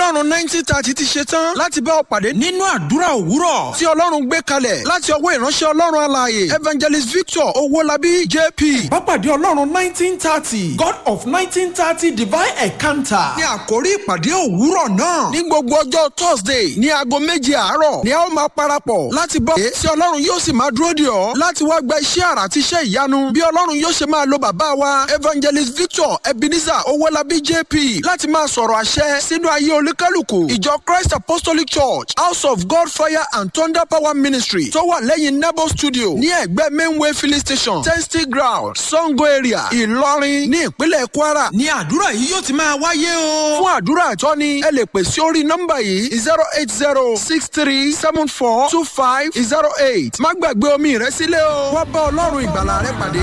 ọlọ́run nineteen thirty ti ṣe tán láti bá ọ pàdé nínú àdúrà òwúrọ̀ tí ọlọ́run gbé kalẹ̀ láti ọwọ́ ìránṣẹ́ ọlọ́run alààyè evangelist victor owólabí jp. Pápádé Ọlọ́run nineteen thirty God of nineteen thirty divine encounter. ní àkórí ìpàdé òwúrọ̀ náà ní gbogbo ọjọ́ thursday ní aago méje àárọ̀ ni a ó máa parapọ̀ láti bọ́ tí ọlọ́run yóò sì máa dúró dè ọ́ láti wá gba iṣẹ́ àrà àti iṣẹ́ ìyanu bí ọlọ́run yóò ṣe máa lo bàbá wa evangelist victor ebenezer owólabí jp láti máa sọ̀rọ̀ àṣẹ sínú ayé olúkálùkù ìjọ christ apostolic church house of god fire and thunder power ministry tó wà lẹ́yìn nebo studio ní ẹ̀gbẹ́ mainway filling station testing ground sango area ìlọrin ní ìpínlẹ̀ kwara ní àdúrà yìí yóò ti máa wáyé o. fún àdúrà àtọ́ni ẹ lè pè sí orí nọ́mbà yìí zero eight zero six three seven four two five zero eight má gbàgbé omi rẹ sílẹ̀ o wá bá ọlọ́run ìgbàlà rẹ pàdé.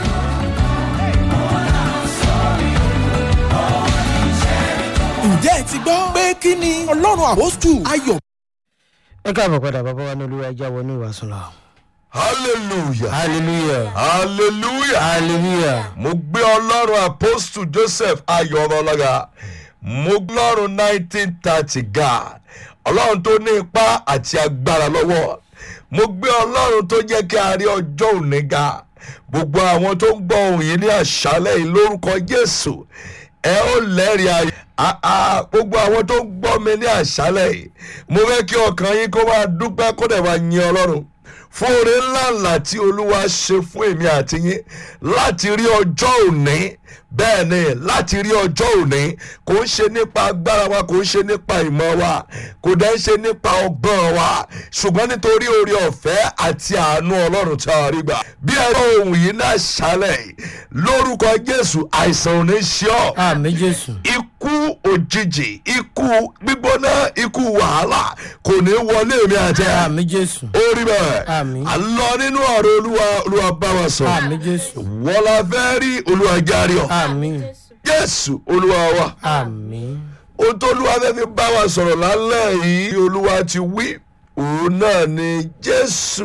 Ǹjẹ́ ẹ ti gbọ́ pé kí ni Ọlọ́run àpọ́stù ayọ̀ ẹ káàbọ̀ padà bàbá wa ní olúwa ẹja wọnú ìwàsùn lọ. hallelujah hallelujah hallelujah hallelujah mo gbé ọlọ́run apostle joseph ayọ̀ ọmọlọ́gà mo gbé ọlọ́run nineteen thirty ga ọlọ́run tó ní ipá àti agbára lọ́wọ́ mo gbé ọlọ́run tó jẹ́ kí a rí ọjọ́ òní ga gbogbo àwọn tó ń gbọ́ ohun yìí ní àṣálẹ̀ yìí lórúkọ jésù ẹ ó lẹ́rìí ayọ̀ Ah, ah, gbogbo àwọn tó ń gbọ́ mi ní àṣálẹ̀ yìí mo fẹ́ kí ọkàn yín kó máa dúpẹ́ kó dẹ̀ máa yin ọlọ́run fún oore ńláńlá tí olúwa ṣe fún èmi àti yín láti rí ọjọ́ òní bẹ́ẹ̀ ni láti rí ọjọ́ òní kò ń ṣe nípa agbára wa kò ń ṣe nípa ìmọ̀ wa kò dẹ̀ ń ṣe nípa ọgbọ́n wa ṣùgbọ́n nítorí oore ọ̀fẹ́ àti àánú ọlọ́run tí a rí gbà bí ẹ̀rọ ohun yìí náà ṣálẹ̀ yìí lórúkọ jésù àìsàn ò ní ṣe ọ́ àmì jésù ikú òjijì ikú gbígbóná ikú wàhálà kò ní wọlé mi àti ẹ àmì jésù ó rí bẹ́ẹ̀ Àmín. à ń lọ nínú ọ̀rọ̀ olúwa olúwa bá wa sọ àmì jésù wọ́n la fẹ́ rí olúwa járe ọ̀ àmì jésù olúwa wa àmì ohun tó olúwa fẹ́ fi bá wa sọ̀rọ̀ lálẹ́ yìí olúwa ti wí òun náà ni jésù